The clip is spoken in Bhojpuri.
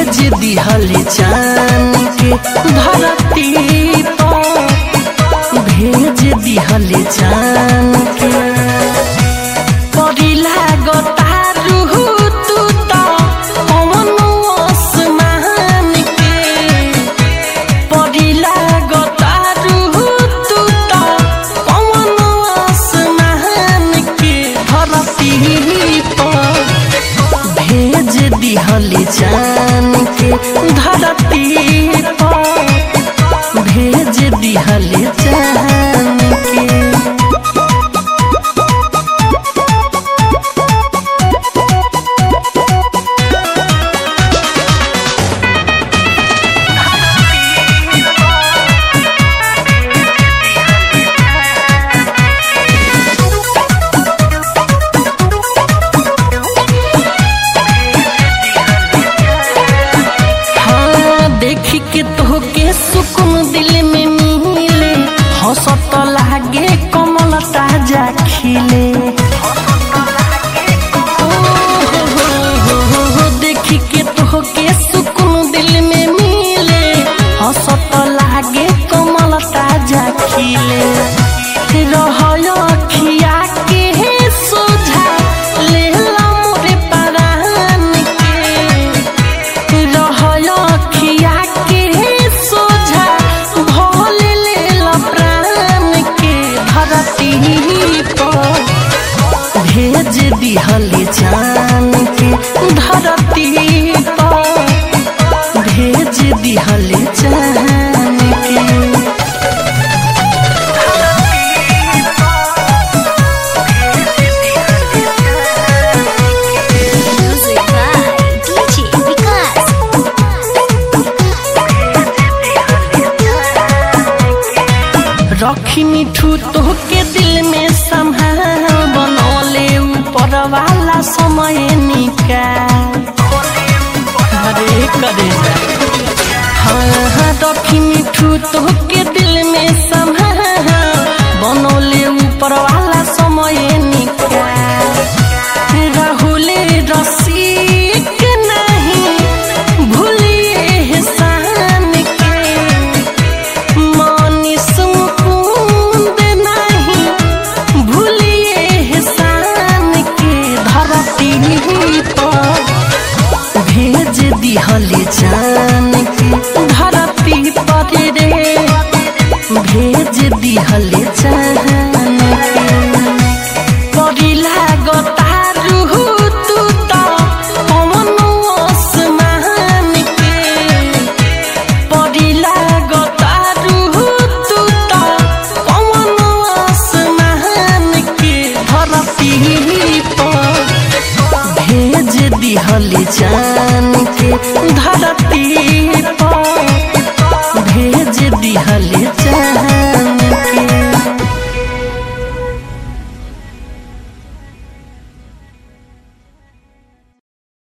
भेज दिहल चान के धरती पर भेज दिहल चान के परिला गतारू तू त पवन आसमान के परिला गतारू तू त पवन आसमान के धरती पर भेज दिहल जान के धरती पर भेज दिहल जान के हाँ देखी के तोहके सुकून दिल में मिले हंसत लागे कमल ताजा खिले ओ हो हो हो हो हो, देखी के तोहके सुकून दिल में मिले हंसत लागे कमल ताजा खिले रहय अखिया के सोझा लेला मोरे परान के रहय अखिया के सोझा भोल लेल प्राण के धरती पर भेज दिहल जान के धरती पर भेज दिहल जान के Music by DJ Vikas. रखी मिठू तोहके दिल में संभाल बनौले ऊपर वाला समय निकाल अरे करे हाँ हाँ रखी मिठू तोहके दिल में संभाल बनौले ऊपर वाला समय निकाल राहुल रसिक नहीं भूलिए एहसान के मनीष मुकुंद नहीं भूलिए एहसान के धरती पर भेज दिहल जान के धरती पर रे भेज दिहल जान के परिला गतारू तू त पवन आसमान के परिला गतारू तू त पवन आसमान के धरती पर भेज दिहल जान के धरती पर